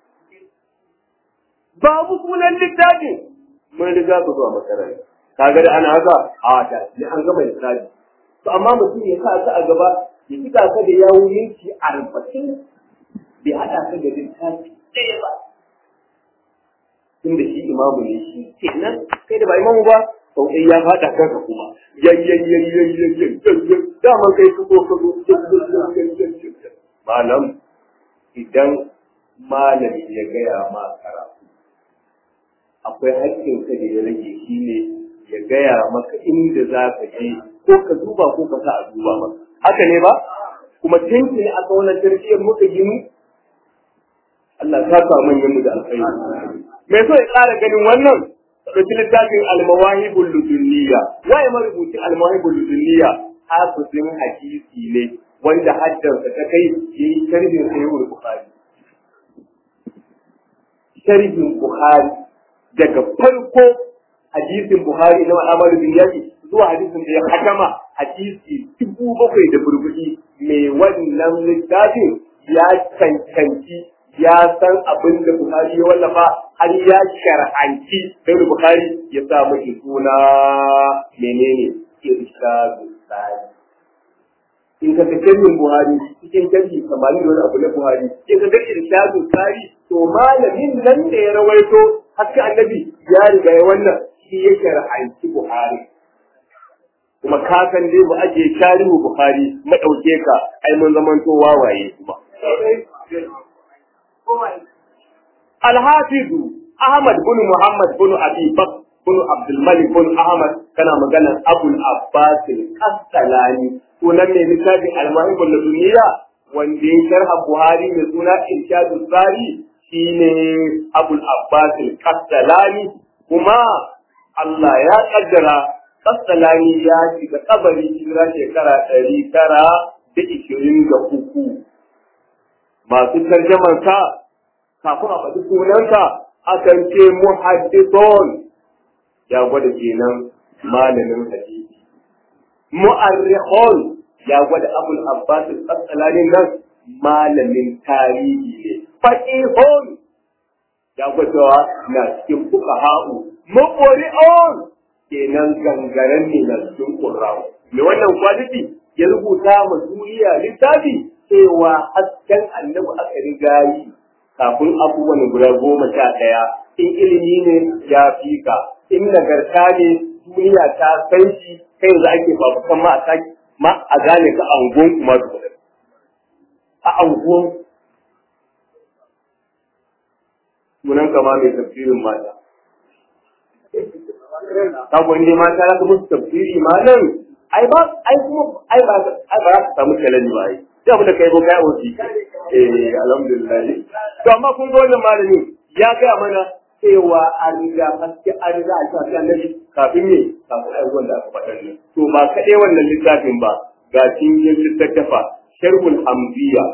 babu sunan littafin mun riga ku zuwa makaranta kaga da ana haka a da ne an gama littafi to amma mutum ya sa ka a gaba ya kika ka da yawun yanki arba'in bai haɗa ka da littafi ɗaya ba tunda shi imamu ne shi kenan kai da ba imamu ba sau ɗaya ya faɗa kanka kuma yayyayyayyayyayyayyan dama kai ka zo ka zo malam idan malami ya gaya ma karatu akwai haƙƙin ka da ya rage shi ne ya gaya maka inda za ka je ko ka duba ko ka sa a duba maka haka ne ba kuma tinki a wannan tarbiyyar muka gini Allah ta sa manyan mu da alkhairi me so ya ƙara ganin wannan ɗauki littafin almawahibul ludunniya waye marubuci almawahibul ludunniya hafizin hadisi ne wanda haddansa ta kai yayi sharhin sahihul bukhari sharhin bukhari daga farko hadisin bukhari na al'amalu bin yaki zuwa hadisin da ya hakama hadisi dubu bakwai da burbuɗi mai wannan littafin ya cancanci ya san abin da Bukhari ya wallafa har ya shar'anci sai Bukhari ya sa mashi suna menene irshadu sani in ka ga sharhin Buhari cikin sharhi kamar da wani abu na Buhari in ka ga irshadu sani to malamin nan da ya rawaito haka annabi ya riga ya wannan shi ya shar'anci Buhari kuma ka san dai mu aje tarihu Buhari mu dauke ka ai mun zamanto wawaye kuma Al-Hafizu Ahmad bin Muhammad bin Abi Bakr bin Abdul Malik bin Ahmad kana maganar Abul Abbas al-Qastalani sunan mai littafi Al-Mahibul Laduniya wanda ya sharha Buhari mai suna Irshadus Sari shine Abul Abbas al-Qastalani kuma Allah ya kaddara Qastalani ya shiga kabari hijira shekara ɗari tara da ishirin da uku masu tarjamansa kafin a faɗi sunansa akan ce muhaddithon ya gwada kenan malamin hadisi mu'arrikhon ya gwada abul abbas al-asqalani nan malamin tarihi ne faqihon ya gwada na cikin fuqaha'u muqri'on kenan gangaren ne na cikin qurra'u me wannan kwaliti ya rubuta ma duniya littafi cewa hasken annabi aka riga yi kafin abubuwan guda goma sha ɗaya in ilimi ne ya fi ka in nagarta ne duniya ta san shi kai yanzu ake babukan ma a saki ma a gane ka angon kuma da a angon sunan kama mai tafsirin mata Sabo ne mata za ka musu tafsiri ma nan ai ba ai kuma ai ba ai ba za ka samu kalani ba ai sai abin da kai ko kai wuce eh alhamdulillah to amma kun ga wannan malami ya gaya mana cewa an riga haske an riga a shafi annabi kafin ne kafin ai wanda aka faɗa ne to ba kaɗai wannan littafin ba ga cikin littattafa sharhul hamziya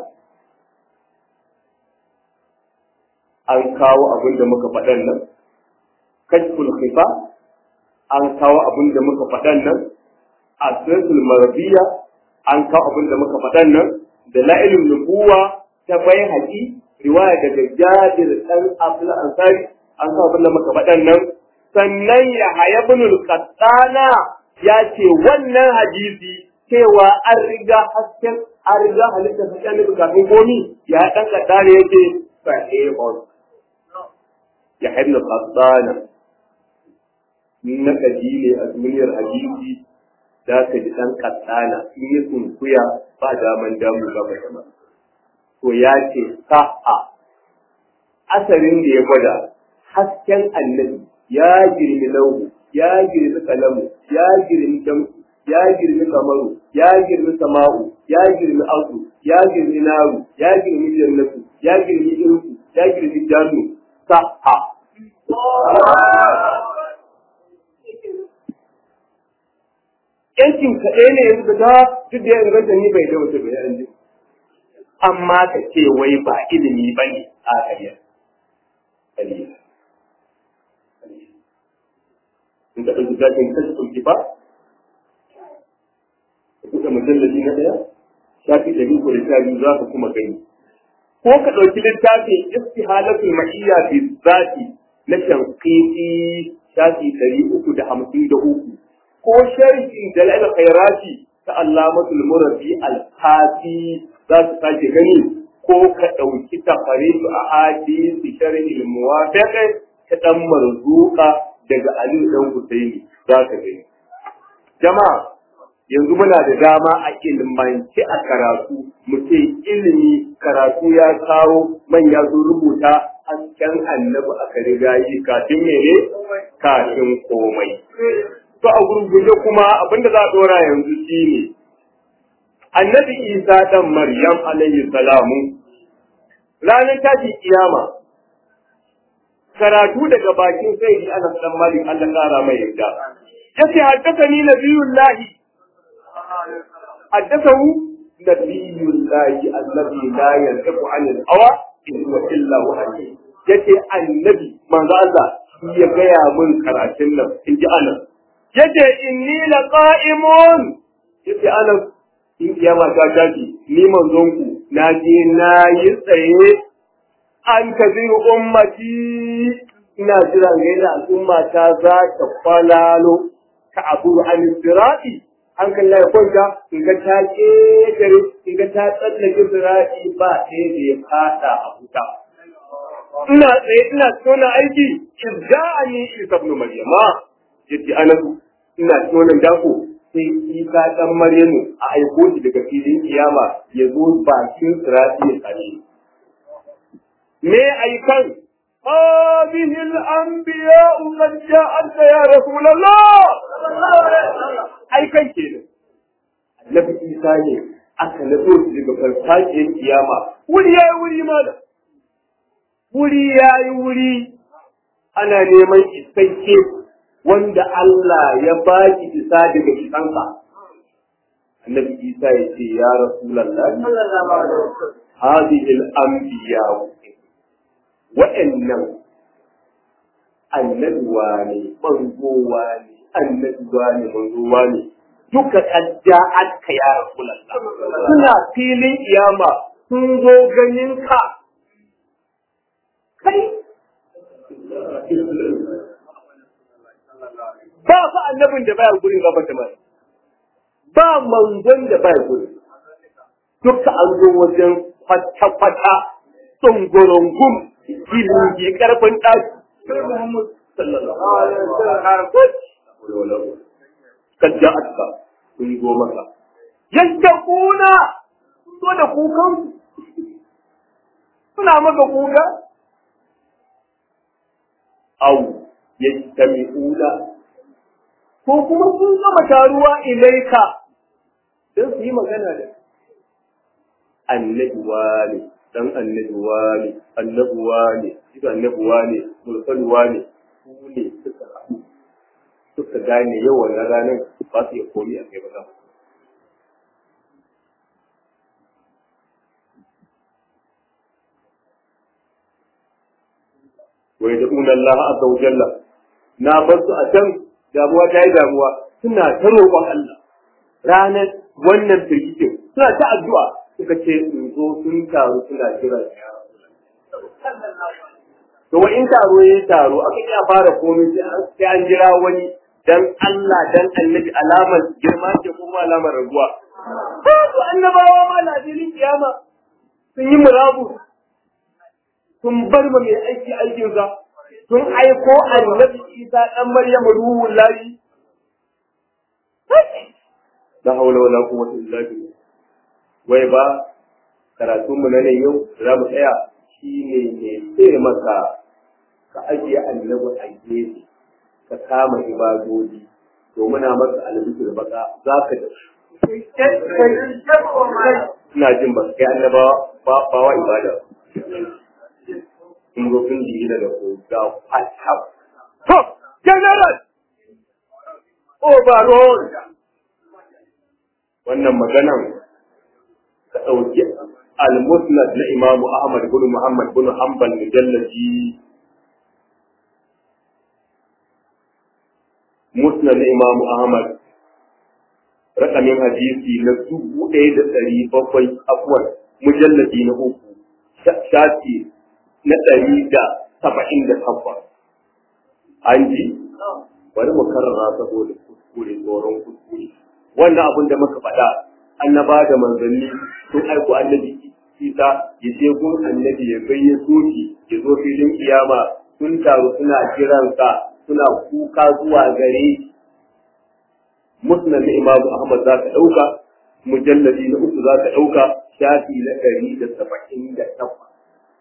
an kawo abin da muka faɗan nan kashful khifa an kawo abin da muka faɗan nan asiratul marbiya an kawo abin da muka faɗan nan da la'ilin nubuwa ta bai haƙi riwaya daga jabir ɗan abdul ansari an kawo abin da muka faɗan nan sannan ya haya binul qattana ya ce wannan hadisi cewa an riga hasken an riga halitta hasken nufi kafin komi ya ɗan qattana yake sahihun ya haya binul qattana na kaji ne a duniyar hadisi za ka ji ɗan katsana in yi sunkuya ba daman damu gaba da ma. To ya ce sa'a asarin da ya gwada hasken annabi ya girmi lauhu, ya girmi kalamu, ya girmi shamsu, ya girmi kamaru, ya girmi sama'u, ya girmi asu, ya girmi naru, ya girmi jannatu, ya girmi irku, ya girmi janu, sa'a. yankin kaɗai ne yanzu da duk da ya inganta ni bai da wata bai an amma ka ce wai ba ilimi ba ne a ƙarya ƙarya in ka ɗauki zafin kashi ɗauki ba buɗe mujallabi na ɗaya shafi ɗari ko da sha biyu za ka kuma gani ko ka ɗauki littafin istihalatul ma'iyya bi zati na shanqiti shafi ɗari uku da hamsin da uku ko sharhin dalal khairati ta allamatul murabbi al-kafi za su sake gani ko ka ɗauki tafaridu a hadisi sharhi muwafiq ta dan marzuka daga Ali dan Husaini za ka gani jama'a yanzu muna da dama a ilmanci a karatu mu ce ilimi karatu ya kawo manya sun rubuta hasken annabi aka riga yi kafin mene kafin komai to a gurguje kuma abinda za a dora yanzu shine annabi isa dan maryam alayhi salamu ranar tashin kiyama karatu daga bakin sai ana dan malik Allah kara mai yarda yace haddathani nabiyullahi حدثه نبي الله الذي لا ينطق عن الهوى إن هو إلا وحي yace annabi manzo Allah shi ya gaya mun karatun nan in ji anan yace inni la qa'imun yace anan in kiyama ta tashi ni manzon ku na je na yi tsaye an kaziru ummati ina jira ga yadda al'umma ta za ta kwalalo ta abu an sirati hankali ya kwanta in ga ta ƙetare in ga ta tsallake zira'i ba ɗaya da ya fada a wuta. Ina tsaye ina tona aiki in ja a ni isa ibn Maryama yace anasu ina tona dako sai isa dan Maryamu a aiko shi daga filin kiyama ya zo bakin zira'i ya tsare. Me aikan هذه الأنبياء قد جاءت يا رسول الله ai kan kenan annabi isa ne aka nazo shi daga farfajiyar kiyama wuri yayi wuri mana wuri yayi wuri ana neman isasshe wanda Allah ya baki isa daga isansa annabi isa ya ce ya rasulullah hadhihi al-anbiya wa'annan annabuwa ne manzowa ne annabuwa ne manzowa ne duka kadda aka ya rasulallah suna filin iyama sun zo ganin ka kai ba fa annabin da baya gurin gaba da mai ba manzon da baya gurin duka an zo wajen kwata-kwata tsungurungun gilingi karfin ɗaki sallallahu alaihi wasallam kad ja'atka sun zo maka yadda kuna so da kukan suna maka kuka au yastami'una ko kuma sun gama taruwa ilaika don su yi magana da annabi wani dan annabi wani annabi wani shi annabi wani mulkan wani su ne suka haɗu suka gane yau wannan ranar ba su iya komi a kai ba wai da una Allah azza wa jalla na bar su a can damuwa ta yi damuwa suna ta roƙon Allah ranar wannan firgitin suna ta addu'a suka ce in zo sun taru suna jira ya to wa in taro yayi taro aka iya fara komai sai an jira wani dan Allah dan annabi alamar girma ce ko kuma alamar raguwa ko to annabawa ma na filin kiyama sun yi murabu sun bar ma mai aiki aikin sa sun aiko annabi Isa dan Maryam ruhul lahi la hawla wala quwwata illa billah wai ba karatun mu na ne yau za mu tsaya shine ne sai maka ka ajiye annabi a gefe ka kama ibadodi to muna maka albishir baka za ka da ina jin ba kai annabawa ba ba wa ibada in go kun ji da ko ga fata to general overall wannan maganan ka dauki al-musnad na imamu ahmad bin muhammad bin hanbal mujalladi musnad na imamu ahmad rakamin hadisi na dubu ɗaya da ɗari bakwai afuwan mujallabi na uku shafi na ɗari da saba'in da takwas an ji bari mu karara saboda kuskure tsoron kuskure wannan abin da muka faɗa annaba da manzanni sun aiko annabi isa ya je gun annabi ya gayyato shi ya zo filin kiyama sun taru suna jiransa suna kuka zuwa gare musnad na imamu ahmad za ka ɗauka mujalladi na uku za ka ɗauka shafi na ɗari da saba'in da takwas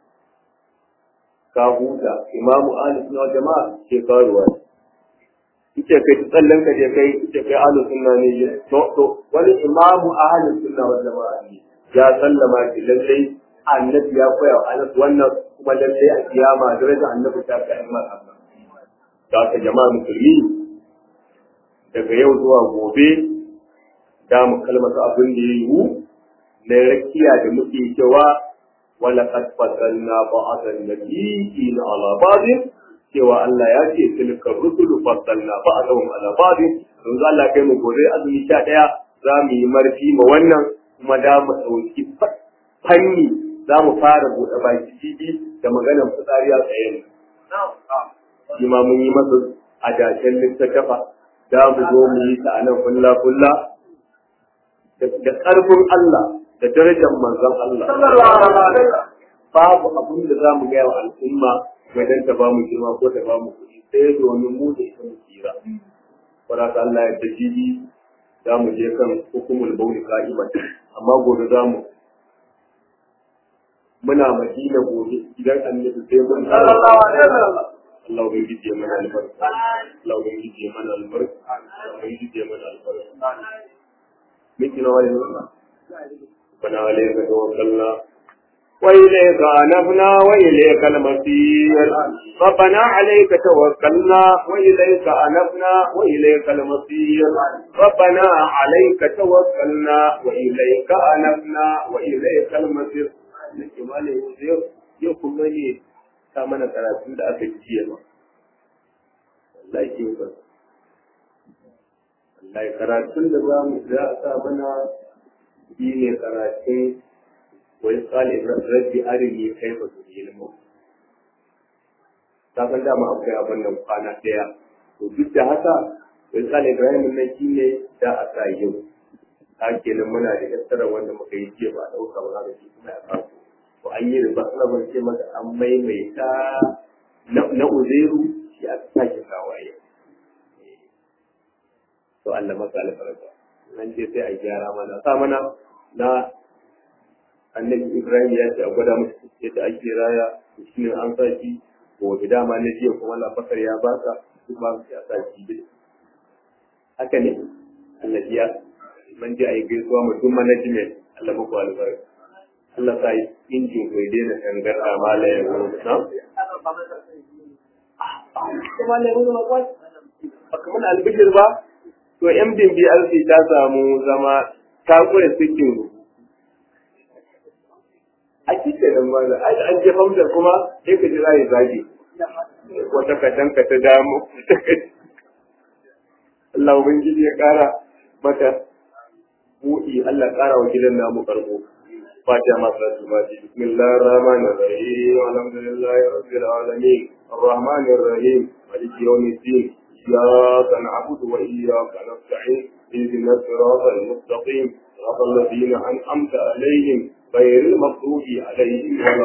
ka huta imamu ahli sunna jama'a ke karuwa ita kai tsallan ka je kai ita kai ahli sunna ne to to wani imamu ahli sunna wal jama'a ne ya sallama ki lallai annabi ya koya wa anas wannan kuma lallai a kiyama daraja annabi ta kai amma da ka jama'a musulmi daga yau zuwa gobe da mu kalmata abin da ya yiwu na rakiya da muke cewa wala qad fatanna ba'dan nabiyyin ala ba'din cewa Allah ya ce tilka rusulu fatanna ba'dahum ala ba'din don Allah kai mu gobe azumi 11 za mu yi marfi ma wannan kuma da mu dauki fanni za mu fara buɗe baki jibi da maganar fitsari a tsaye shi ma mun yi masa adashen littattafa da mu zo mu yi ta anan kulla kulla da ƙarfin Allah da darajar manzon Allah. Babu abin da za mu gaya wa al'umma wajen ta ba mu girma ko ta ba mu kuɗi sai domin mu da ita mu tsira. Faraka Allah ya ta jibi za mu je kan hukumul bauli ka'iman amma gobe za mu muna madina gobe idan annabi sai mun Allah ubangiji ya mana albarka Allah ubangiji ya mana albarka Allah ubangiji ya mana albarka miki na wani nuna bana alaika tawakkalna وإليك أنبنا وإليك المصير ربنا عليك توكلنا وإليك أنبنا وإليك المصير ربنا عليك توكلنا وإليك أنبنا وإليك المصير nake mala yau yau kuma ne ta mana karatun da aka ji jiya ba wallahi ke ba wallahi karatun da za mu za a sa mana shi ne karatun wai tsali rabbi arini kai ba su yi ilmu ta san dama akwai abin nan kwana ɗaya to duk da haka wai tsali ibrahim nan shi ne da a sa yau ta kenan muna da yassara wanda muka yi jiya ba a ɗauka ba za shi kuma ya kawo to an yi riba ana ban ce maka an maimaita na uzairu shi a sake kawaye to Allah maka albarka nan ce sai a gyara mana sa mana na annabi Ibrahim ya ce a gwada musu yadda ake raya shi ne an sa shi ko da dama na jiya kuma lafakar ya baka duk ba ya sa shi dai haka ne annabi ya man ji a yi gaisuwa mutum management Allah muku albarka Allah sa yi injin bai daina tangar a malayen wani na? Ba kamar albishir ba, to yan bimbi alfi ta samu zama ta kure sikin a kike da ba an je hamsa kuma sai ka jira ya zage wata katanka ta damu Allah ubangiji ya kara mata buɗi Allah kara wa gidan namu karbo فاتحة مصر الفاتحة بسم الله الرحمن الرحيم الحمد لله رب العالمين الرحمن الرحيم مالك يوم الدين إياك نعبد وإياك نستعين اهدنا الصراط المستقيم صراط الذين أنعمت عليهم غير المغضوب عليهم ولا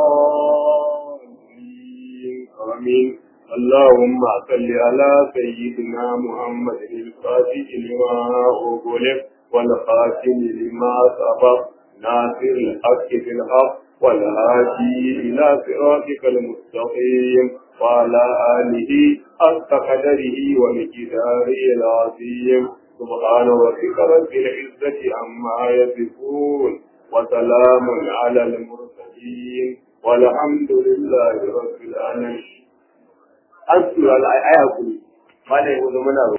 الضالين آمين اللهم صل على سيدنا محمد الفاتح لما أغلق والخاتم لما سبق ناصر الحق في الحق والهادي إلى صراطك المستقيم وعلى آله حق قدره ومقداره العظيم سبحان ربك رب العزة عما يصفون وسلام على المرسلين والحمد لله رب العالمين. أنصر الآية ما لا يقول